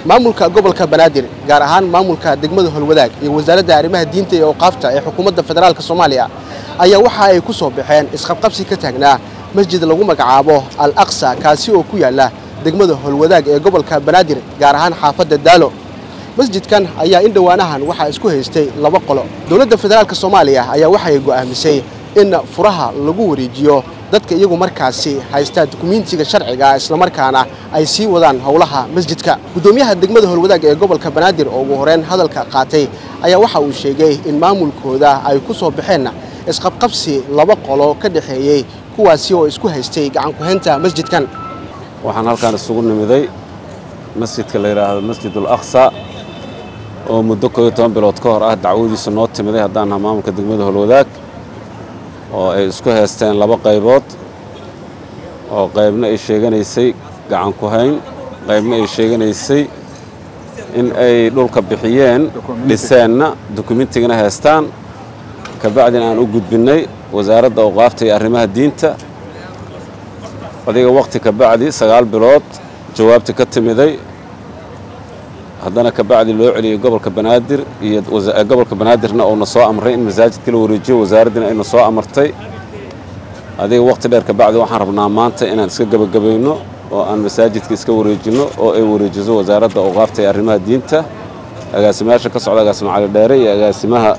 maamulka gobolka banaadir gaar ahaan maamulka degmada holwadaag iyo wasaaradda arrimaha diinta iyo awqaafta ee xukuumadda federaalk soomaaliya ayaa waxa ay ku soo baxeen isqabqabsi ka taagnaa masjid lagu magacaabo al aqsa kaasi oo ku yaalla degmada holwadaag ee gobolka banaadir gaar ahaan xaafadda daalo masjidkan ayaa in dhowaanahan waxaa isku haystay laba qolo dowladda federaalk soomaaliya ayaa waxay go'aamisay in furaha lagu wareejiyo dadka iyagu markaasi haysta dukumiintiga sharciga islamarkaana ay sii wadaan howlaha masjidka guddoomiyaha degmada holwadaag ee gobolka banaadir oo ugu horeyn hadalka qaatay ayaa waxa uu sheegay in maamulkooda ay ku soo baxeen isqabqabsi laba qolo ka dhexeeyey kuwaasi oo isku haystay gacankuhaynta masjidkan waxaan halkaan isugu nimiday masjidka la yidhaahdo masjidul aqsa oo muddo kooiyo toban bilood ka hor ah dacwadiisa noo timiday haddaan naha maamulka degmada holwadaag oo ay isku haysteen laba qaybood oo qaybna ay sheeganaysay gacan ku hayn qaybna ay sheeganaysay in ay dhulka bixiyeen dhiseenna dukumentigana haystaan kabacdina aan u gudbinnay wasaaradda awqaafta iyo arrimaha diinta adiga wakhti kabacdi sagaal bilood jawaabti ka timiday haddana kabacdi loo celiyey gobolka banaadir iyo gobolka banaadirna uuna soo amray in masaajidka la wareejiyo wasaaraddina ayna soo amartay adiga wakhti dheer kabacdi waxaan rabnaa maanta inaan iska gebagabayno oo aan masaajidka iska wareejinno oo ay wareejiso wasaaradda awqaafta iyo arrimaha diinta agaasimayaasha ka socda agaasima cali dheere iyo agaasimaha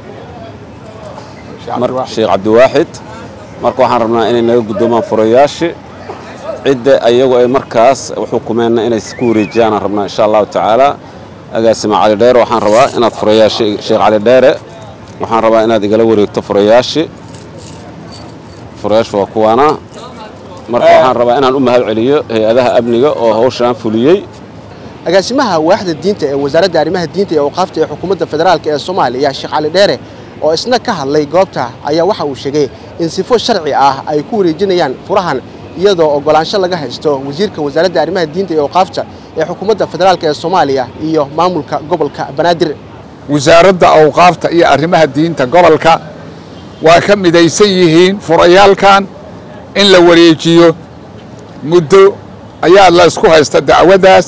sheekh cabdiwaaxid marka waxaan rabnaa inay naga guddoomaan furayaashii cidda ayagu ay markaas xukumeenna inay ku wareejiyaanaan rabnaa insha allahu tacaala agaasima cali dheere waxaan rabaa inaad furayaashii sheekh cali dheere waxaan rabaa inaad igala wareegto furayaashii furayaashu waa kuwaana marka waxaan rabaa inaan u mahad celiyo hay-adaha amniga oo hawshaan fuliyey agaasimaha waaxda diinta ee wasaaradda arrimaha diinta iyo awqaafta ee xukuumadda federaalk ee soomaaliya sheekh cali dheere oo isna ka hadlay goobta ayaa waxa uu sheegay in sifo sharci ah ay ku wareejinayaan furahan iyadoo oggolaansho laga haysto wasiirka wasaaradda arrimaha diinta iyo awqaafta ee xukuumadda federaalk ee soomaaliya iyo maamulka gobolka banaadir wasaaradda awqaafta iyo arrimaha diinta gobolka waa ka midaysan yihiin furayaalkan in la wareejiyo muddo ayaa la isku haysta dacwaddaas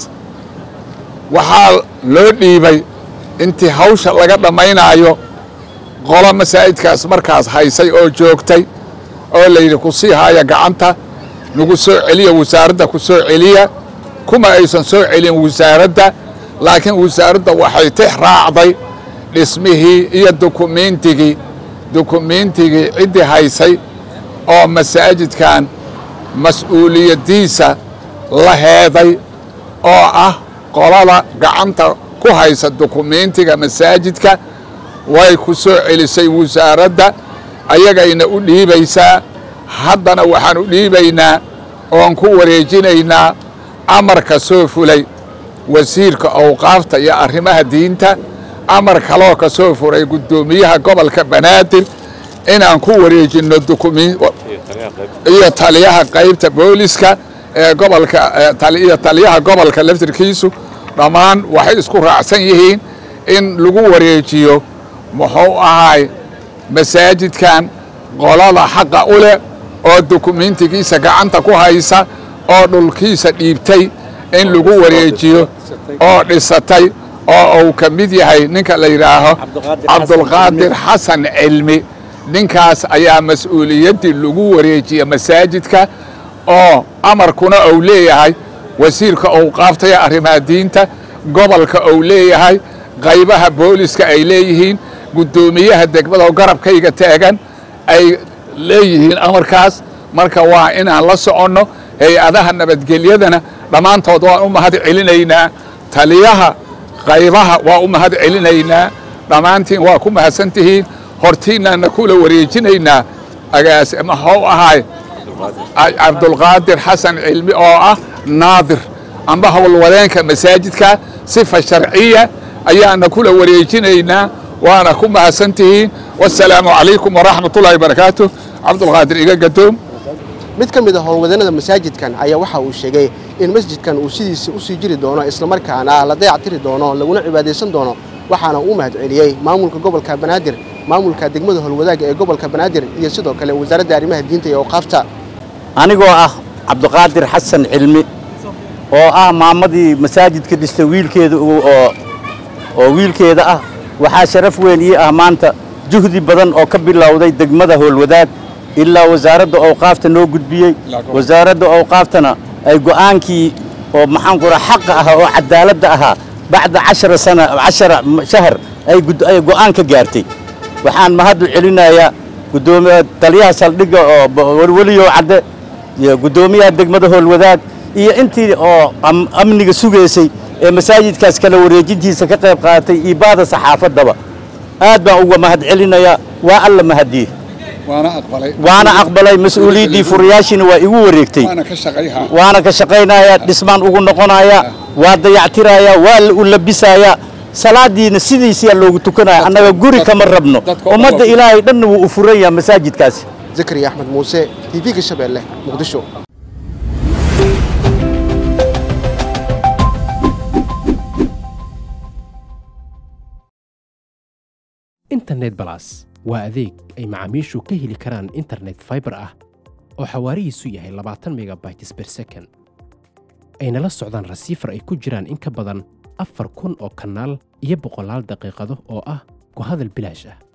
waxaa loo dhiibay intii hawsha laga dhammaynaayo qolo masaajidkaas markaas haysay oo joogtay oo layidhi ku sii haaya gacanta nagu soo celiya wasaaradda ku soo celiya kuma aysan soo celin wasaaradda laakiin wasaaradda waxay tix raacday dhismihii iyo dukumiintigii dukumiintigii ciddii haysay oo masaajidkan mas-uuliyaddiisa la heeday oo ah qolada gacanta ku haysa dukumiintiga masaajidka way ku soo celisay wasaaradda ayagayna u dhiibaysaa haddana waxaan u dhiibaynaa oon ku wareejinaynaa amarka soo fulay wasiirka awqaafta iyo arrimaha diinta amar kaloo ka soo furay guddoomiyaha gobolka banaadir inaan ku wareejinno iyo taliyaha qaybta booliska ee gobolka iyo taliyaha gobolka laftirkiisu dhammaan waxay isku raacsan yihiin in lagu wareejiyo muxuu ahaay masaajidkan qolada xaqa u leh oo dukumiintigiisa gacanta ku haysa oo dhulkiisa dhiibtay in lagu wareejiyo oo dhisatay oo uu ka mid yahay ninka la yidhaaho cabdulqaadir xasan cilmi ninkaas ayaa mas-uuliyaddii lagu wareejiya masaajidka oo amarkuna uu leeyahay wasiirka awqaaftaya arrimaha diinta gobolka uu leeyahay qaybaha booliska ay leeyihiin guddoomiyaha degmada garabkayga taagan ay leeyihiin amarkaas marka waa inaan la soconno hay-adaha nabadgelyadana dhammaantood waan u mahad celinaynaa taliyaha qaybaha waa u mahad celinaynaa dhammaantiin waa ku mahadsan tihiin hortiinnaana kula wareejinaynaa agaas maxuu ahaay cabdulqaadir xasan cilmi oo ah naadir amba howlwadeenka masaajidka sifa sharciya ayaana kula wareejinaynaa waana ku mahadsan tihiin wasalaamu calaykum waraxmat ullahi barakaatu cabdulqaadir iga gadoom mid ka mid a howlwadeenada masaajidkan ayaa waxa uu sheegay in masjidkan uu sidiisa u sii jiri doono islamarkaana la dayactiri doono laguna cibaadaysan doono waxaana uu mahad celiyey maamulka gobolka banaadir maamulka degmada holwadaaga ee gobolka banaadir iyo sidoo kale wasaaradda arrimaha diinta iyo awqaafta anigoo ah cabdiqaadir xasan cilmi oo ah maamadii masaajidka dhistay wiilkeeda oo oo wiilkeeda ah waxaa sharaf weyn ii ah maanta juhdi badan oo ka bilowday degmada howlwadaag ilaa wasaaradda awqaafta noo gudbiyey wasaaradda awqaaftana ay go'aankii oo maxaan ku raha xaqa ahaa oo cadaaladda ahaa bacda cashara sana cashara shahar ay ay go'aan ka gaartay waxaan mahadu celinayaa gudoomiya taliyaha saldhigga oo welweliyow cadde iyo guddoomiyaha degmada howlwadaag iyo intii oo amniga sugaysay ee masaajidkaas kala wareejintiisa ka qayb qaadatay iyo baada saxaafaddaba aad baan uga mahad celinayaa waa alla mahadiye waana aqbalay mas-uuliyaddii furayaashiina waa igu wareegtay waana ka shaqaynayaa dhismaan ugu noqonayaa waa dayactirayaa waa u labisayaa salaadiina sidiisiyaa loogu tukanaya annaga guri kama rabno ummadda ilaahay dhanna wuu u furan yaha masaajidkaasi zakariya axmed muuse tv-ga shabeelle muqdisho internet balas waa adeeg ay macaamiishu ka heli karaan internet faibar ah oo xawaarihiisu yahay labaatan megabytes ber second ayna la socdaan rasiifar ay ku jiraan in ka badan afar kun oo kanaal iyo boqolaal daqiiqado oo ah ku hadal bilaash ah